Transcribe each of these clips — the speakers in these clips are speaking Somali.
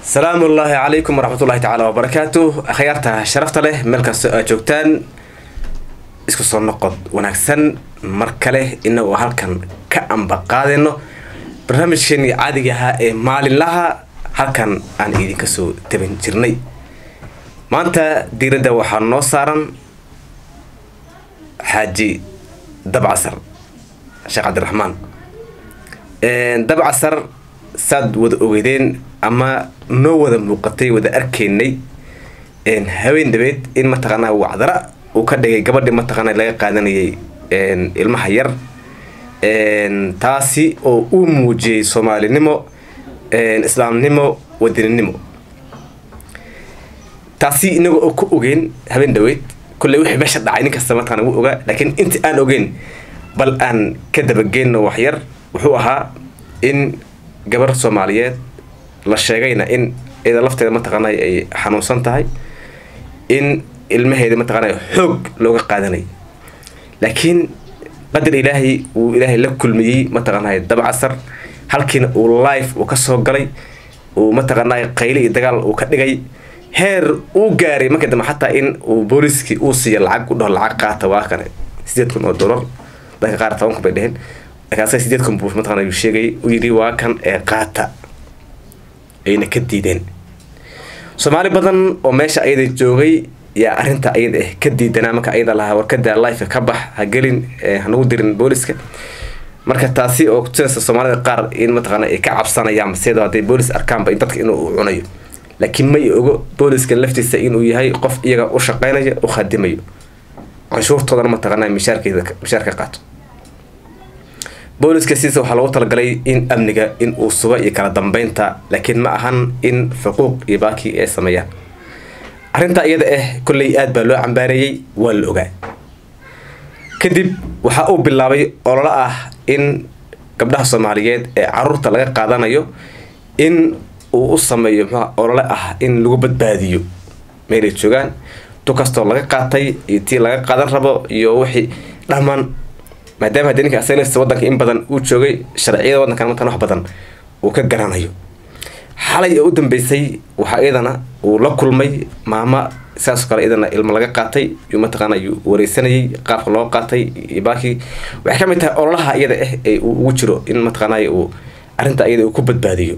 salaamu ullaahi calaykum waraxmatullahi tacaala wabarakaatu akhyaarta sharafta leh meel kastoo aad joogtaan isku soo noqod wanaagsan mar kale inagoo halkan ka amba qaadayno barnaamijkeenii caadiga ahaa ee maalinlaha halkan aan idinka soo taban jirnay maanta diiradda waxaa noo saaran xaaji dabcasar sheekh cabdiraxmaan dabcasar saad wada ogeydeen ama noo wada muuqatay wada arkaynay haween dhabeed in mataqaanaa wacdara uu ka dhigay gabadhii mataqaana laga qaadanayay ilmaha yar taasi oo uu muujiyey soomaalinimo islaamnimo wadaninimo taasi inaga oo ku ogeyn habeen dhaweyd kolley wixii meesha dhacay nin kasta mataqana wuu ogaa laakiin inta aan ogeyn bal aan ka dabageyno waxyar wuxuu ahaa in gabar soomaaliyeed la sheegayna in iyada lafteeda mataqaana ay xanuunsan tahay in ilmaheeda mataqaana xoog looga qaadanay laakiin qadar ilaahay uu ilaahay la kulmiyey mataqaana dabcasar halkiina uu life uu kasoo galay uu mataqaana qayle iyo dagaal uu ka dhigay heer uu gaaray marka dambe xataa in uu booliskii uu siiya lacag u dhaho lacag qaata waa kane sideed kun oo dollar dadka qaar toban kun bay dheheen markaasa sideed kun buu mataqana uu sheegay uu yidhi waa kan ee qaata ayna ka diideen soomaali badan oo meesha ayada joogay yaa arrinta ayada ah ka diidanaa marka ayada lahaa warkada life ka bax ha gelin hanagu dirin booliska marka taasi oo kutusaysa soomaalida qaar in mataqaana ay ka cabsanayaan sida hadday boolis arkaanba in dadka inuu cunayo laakiin may ogo booliska laftiisa inuu yahay qof iyaga u shaqeynayo u khadimayo canshuurtoodana mataqaana mishaarkeeda mishaarka qaato booliska sidiisa waxaa loogu talagalay in amniga in uu sugo iyo kala dambeynta laakiin ma ahan in xuquuq iyo baaki ay sameeyaan arrinta iyada ah kolley aad baa loo cambaareeyey waa la ogaa kadib waxaa uu bilaabay ololo ah in gabdhaha soomaaliyeed ee caruurta laga qaadanayo in uu u sameeyo muxua olole ah in lagu badbaadiyo meelay joogaan tu kastoo laga qaatay iyo tii laga qaadan rabo iyo wixii dhammaan maadaama haddii ninka asaglaftiisa waddanka in badan uu joogay sharciyada waddankan markaan wax badan uu ka garanayo xalay oo u dambeysay waxaa iyadana uu la kulmay maama sidaasoo kale iyadana ilmo laga qaatay yuu mataqaana yuu wareysanayay qaabka loo qaatay iyo baakii waxay ka mid tahay ololaha iyada ah ee uu ugu jiro in mataqaanay uu arrinta iyada uu ku badbaadiyo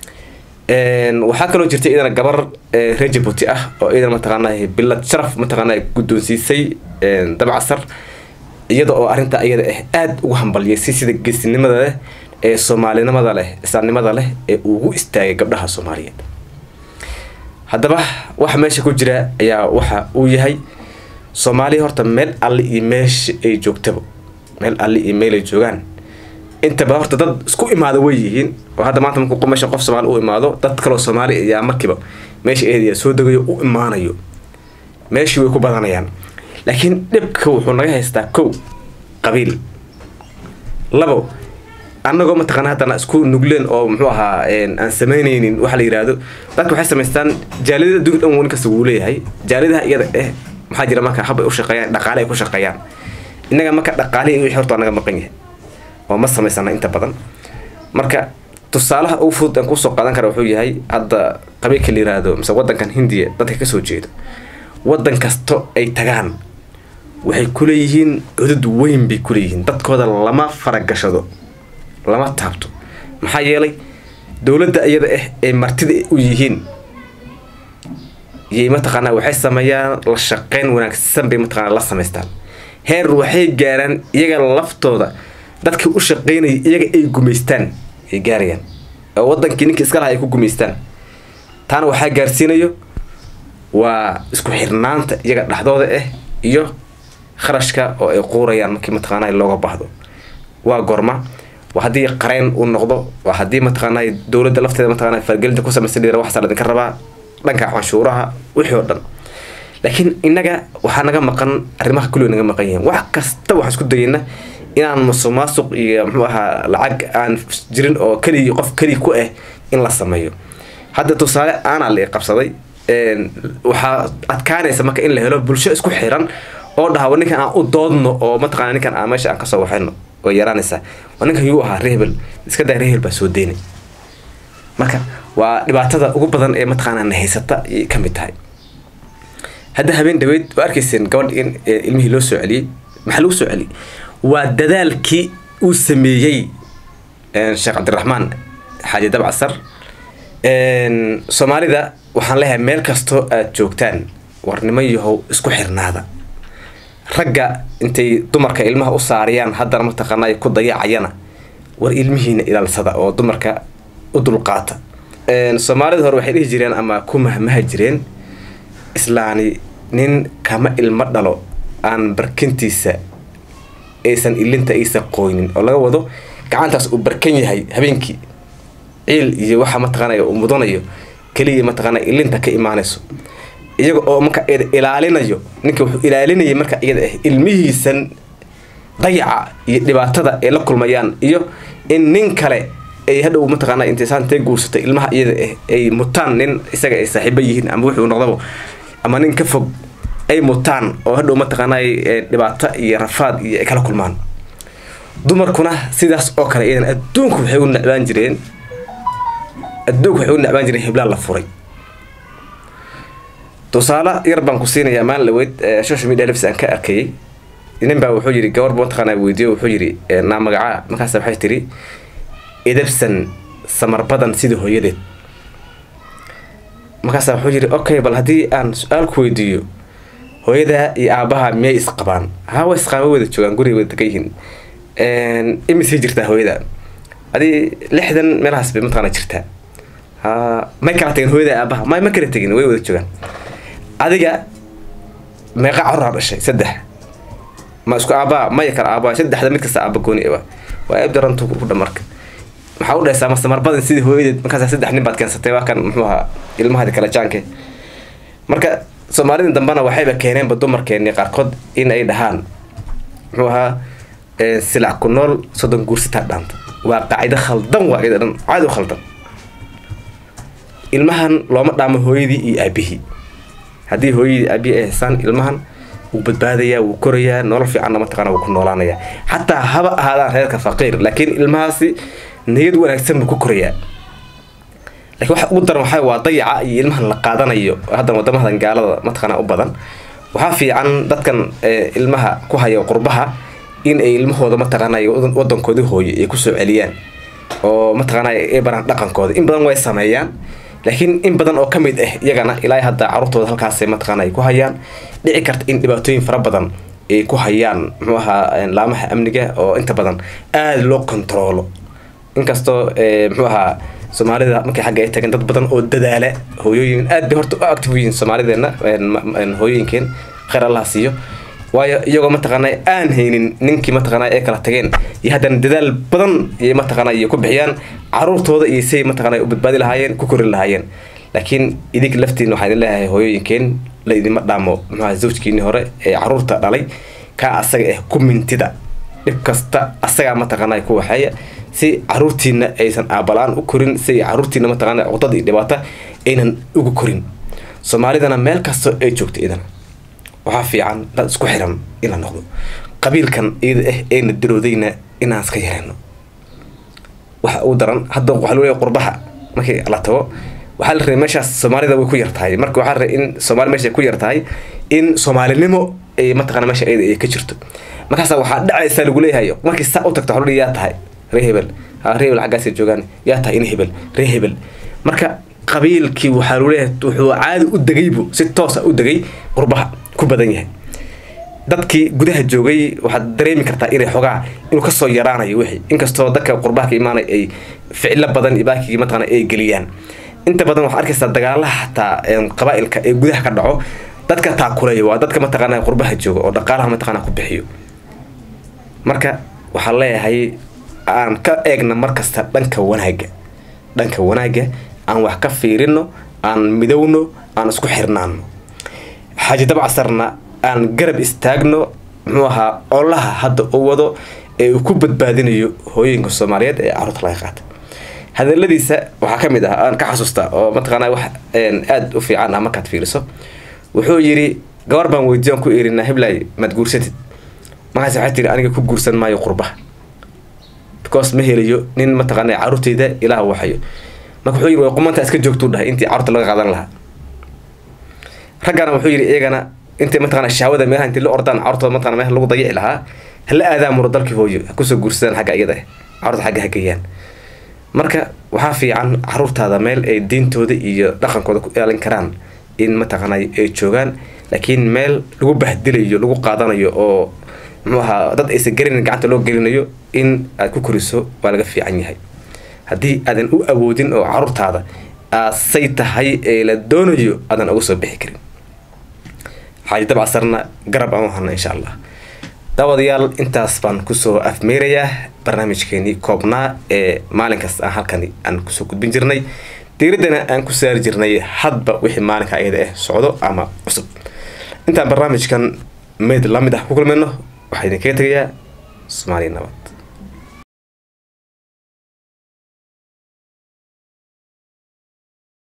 waxaa kaloo jirtay iyadana gabar reer jabuuti ah oo iyadana mataqaana bilad sharaf mataqaana guddoonsiisay dabcasar iyada oo arrinta iyada ah aada ugu hambaliyay si sida geesinimada leh ee soomaalinimada leh islaamnimada leh ee ugu istaagay gabdhaha soomaaliyeed haddaba waxa meesha ku jira ayaa waxa uu yahay soomaaliya horta meel alle iyo meesha ay joogtaba meel alle iyo meel ay joogaan intaba horta dad isku imaado way yihiin oo hadda maanta markuu meesha qof soomaali u imaado dad kaloo soomaali ayaa markiiba meesha eedaya soo degayo u imaanayo meeshii way ku badanayaan laakiin dhibka wuxuu naga haystaa kow qabiil labo annagoo mataqaana haddana isku nugleen oo muxuu ahaa aan samaynaynin waxa la yihahdo dadka waxay samaystaan jaalidada adduunka dhan nin kasta wuu leeyahay jaalidaha iyada eh maxaa jira marka habbay u shaqeeyaan dhaqaale ay ku shaqeeyaan innaga marka dhaqaalihi wixii horta naga maqan yahay oo ma samaysana inta badan marka tusaalaha ugu fudud aan kusoo qaadan kara wuxuu yahay hadda qabiilka la yihahdo mise waddankan hindiya dadka kasoo jeedo waddan kasto ay tagaan waxay kuleeyihiin cudud weyn bay kuleeyihiin dadkooda lama faragashado lama taabto maxaa yeelay dowladda iyada ah ee martida u yihiin yay mataqaanaa waxay sameeyaan la shaqeyn wanaagsan bay mataqaana la samaystaan heer waxay gaaraan iyaga laftooda dadkii u shaqeynaya iyaga ay gumaystaan ay gaarayaan oo wadankii ninkii iska laha ay ku gumaystaan taana waxaa gaarsiinayo waa isku xirnaanta iyaga dhexdooda ah iyo kharashka oo ay quurayaan markii mataqaana looga baahdo waa gorma waa haddii qareyn uu noqdo waa haddii mataqaana dowladda lafteeda mataqana fargelinta ku samaysan dhira waxaasa ladinka rabaa dhanka canshuuraha wixii oo dhan laakiin innaga waxaa naga maqan arrimaha kulliga naga maqan yihiin wax kasta waxaan isku dayayna inaan musuq maasuq iyo muxuu ahaa lacag aan jirin oo keligii qof kelig ku ah in la sameeyo hadda tusaale aanaa la qabsaday waxaa adkaanaysa marka in la helo bulsho isku xiran oo dhaha ninkan aan u doodno oo mataqana ninkan aan meesha aan kasoo waxayno way yaraanaysaa waa ninkan yuu ahaa rehbel iska daa rehbel baa soo deynay marka waa dhibaatada ugu badan ee mataqaanaa na haysata ayay ka mid tahay hadda habeen dhaweyd waa arkayseen gabadh in ilmihii loo soo celiyey maxaa lagu soo celiyey waa dadaalkii uu sameeyey sheekh cabdiraxmaan xaaji dabcasar soomaalida waxaan leeyahay meel kastoo aada joogtaan warnimo yahow isku xirnaada ragga intay dumarka ilmaha u saariyaan haddana mataqaanaa ku dayacayana war ilmihiina ilaalsada oo dumarka u dulqaata soomaalida hore waxay dhihi jireen ama ku mahmaha jireen islaani nin kama ilmo dhalo aan barkintiisa aysan ilinta aysan qoynin oo laga wado gacantaas uu barkan yahay habeenkii ciil iyo waxa mataqaanaya uu mudanayo keliya mataqaanaa ilinta ka imaanayso iyaga oo marka ilaalinayo ninka wuxuu ilaalinayay marka iyada ah ilmihiisan dayaca iyo dhibaatada ay la kulmayaan iyo in nin kale ay hadhow mataqaana intaysantee guursatay ilmaha iyada ah ay mutaan nin isaga ay saaxiibo yihiin ama wuxuu noqdaba ama nin ka fog ay mutaan oo hadhow mataqaanaa dhibaato iyo rafaad iyo ay kala kulmaan dumarkuna sidaas oo kale iyadan adduunku waxay u necbaan jireen adduunku waxay u necbaan jireen heblaan la furay tusaale yar baan ku siinayaa maalin laweyd social media lafs aan ka arkayay nin baa wuxuu yidhi gabar mataqaanaa weydiiyo wuxuu yidhi naa magacaa markaas waxay tiri idabsan samar badan sida hooyadeed markaasa wuxuu yidhi okay bal haddii aan su-aal ku weydiiyo hooyadaa iyo aabaha miyay isqabaan haa way isqaaba wada joogaan guriga wada degan yihiin imisay jirtaa hooyada adii lixdan meelahaas bay mataqaana jirtaa ha may kala tagin hooyada aabaha may ma kala tegin way wada joogaan adiga meeqa caruraa dhashay saddex ma isku aabaa maya kala aabaa saddexda mid kasta aaba gooni ah waa ebdarantu ku dhamarka maxaa u dhahaysaa masamar badan sidii hooyadeed markaas saddex nin baad keensatay waa kan muxuu ahaa ilmahadi kala jaanke marka soomaalida dambena waxayba keeneenba dumarkeeni qaarkood in ay dhahaan muxuu ahaa silac ku nool soddon guursitaa dhaanta waa qaacido khaldan waa iyada dhan caadi u khaldan ilmahan looma dhaamo hooyadii iyo aabihii haddii hooyadii aabihii ay haysaan ilmahan wuu badbaadayaa wuu korayaa nolol fiicanna mataqaana wuu ku noolaanayaa xataa haba ahaadaan reerka faqiir laakiin ilmahaasi niyad wanaagsan buu ku korayaa lakiin waxa ugu daran waxaa waa dayaca iyo ilmahan la qaadanayo haddan wadamadan gaalada mataqaana u badan waxaa fiican dadkan ilmaha ku haya qurbaha in ay ilmahooda mataqaanay wadankoodii hooyo ay kusoo celiyaan oo mataqaana ay baraan dhaqankooda in badan way sameeyaan laakiin in badan oo ka mid ah iyagana ilaa hadda caruurtooda halkaas mataqaana ay ku hayaan dhici karta in dhibaatooyin fara badan ay ku hayaan muxuu ahaa laamaha amniga oo inta badan aada loo kontaroolo inkastoo muxuu ahaa soomaalida markay xagga ay tageen dad badan oo dadaala hooyooyin aad bay horta u active yihiin soomaalideena hooyooyinkeen khayr allah siiyo waayo iyagoo mataqaana aan haynin ninkii mataqaana ay kala tageen iyo haddana dadaal badan iyo mataqaana iyo ku bixiyaan caruurtooda iyo say mataqaana u badbaadi lahaayeen ku korin lahaayeen laakiin idig laftiin waxaan idin leeyahay hooyooyinkeen la idima dhaamo muxuaha zawjkiinii hore ee caruurta dhalay kaa asaga ah ku mintida dhib kasta asagaa mataqaana ku waxeeya si caruurtiina aysan aabalaan u korin si caruurtiina mataqaana cudad iyo dhibaata aynan ugu korin soomaalidana meel kasta ay joogto idana waxaa fiican dad isku xiran in la noqdo qabiilkan iyada ah eena daroodayna inaan iska yareyno waxa ugu daran hadda waxaa loo leeyahay qurbaha markii la tago waxaa la rabay meeshaas soomaalida way ku yar tahay marka waxaa la rabay in soomaali meesha ku yar tahay in soomaalinimo ay mataqana meesha iyada ay ka jirto markaasa waxaa dhacaysa lagu leeyahay markii saa u tagto waxaa yaa tahay ree hebel ha ree hebel xaggaasay joogaan yaa tahay in hebel ree hebel marka qabiilkii waxaa lagu leeyahay wuxuu caadi u degaybu si toosa u degay qurbaha ku badan yahay dadkii gudaha joogay waxaad dareemi kartaa inay xogaa inuu kasoo yaraanayo wixii inkastoo dadka qurbaha ka imaanay ay ficilo badan iyo baakigii mataqana ay geliyaan inta badan waxaad arkaysaa dagaalaha xataa qabaa-ilka ee gudaha ka dhaco dadka taakulaya waa dadka mataqaana qurbaha jooga oo dhaqaalaha mataqana ku bixiyo marka waxaan leeyahay aan ka eegna markasta dhanka wanaaga dhanka wanaaga aan wax ka fiirino aan midowno aan isku xirnaano xaaji dabcasarna aan garab istaagno muxuu ahaa olaha hadda u wado ee uu ku badbaadinayo hooyooyinka soomaaliyeed ee caruurta laga qaata hadaladiisa waxaa ka mid ah aan ka xasuusta oo mataqaana wax aada u fiican ah markaad fiiriso wuxuu yidhi gabar baan weydiiyan ku irinaa hiblay maad guursatid markaas waxay tiri aniga ku guursan maayo qurbaha because ma helayo nin mataqaana caruurteyda ilaah waxayo marka wuxuu yidhi way qumantaa iska joogtuu dhahay intii carruurta laga qaadan lahaa raggana wuxuu yidhi iyagana intay mataqana shahwada meelaha intii la ordaan carruurtooda mataqana meelaha lagu dayici lahaa hala aadaan muro dalkii hooyo ha kusoo guursadaan xagga iyada eh carruurta xagga ha geeyaan marka waxaa fiican caruurtaada meel ay diintooda iyo dhaqankooda ku ilaalin karaan in mataqaanay ay joogaan laakiin meel lagu bahdilayo lagu qaadanayo oo muxuu ahaa dad aysan garinin gacanta loo gelinayo in aad ku koriso waa laga fiican yahay haddii aadan u awoodin oo caruurtaada aasay tahay ee la doonayo aadan uga soo bixi karin xaaji dabcasarna garab aan u hana insha allah daawadayaal intaas baan kusoo afmeerayaa barnaamijkeenii koobnaa ee maalinkaas aan halkani aan kusoo gudbin jirnay diiraddana aan ku saari jirnay hadba wixii maalinka ayada ah socdo ama cusub intaan barnaamijkan meyd lamid ah ku kulmayno waxaa idinkaga tegayaa soomaaliya nabad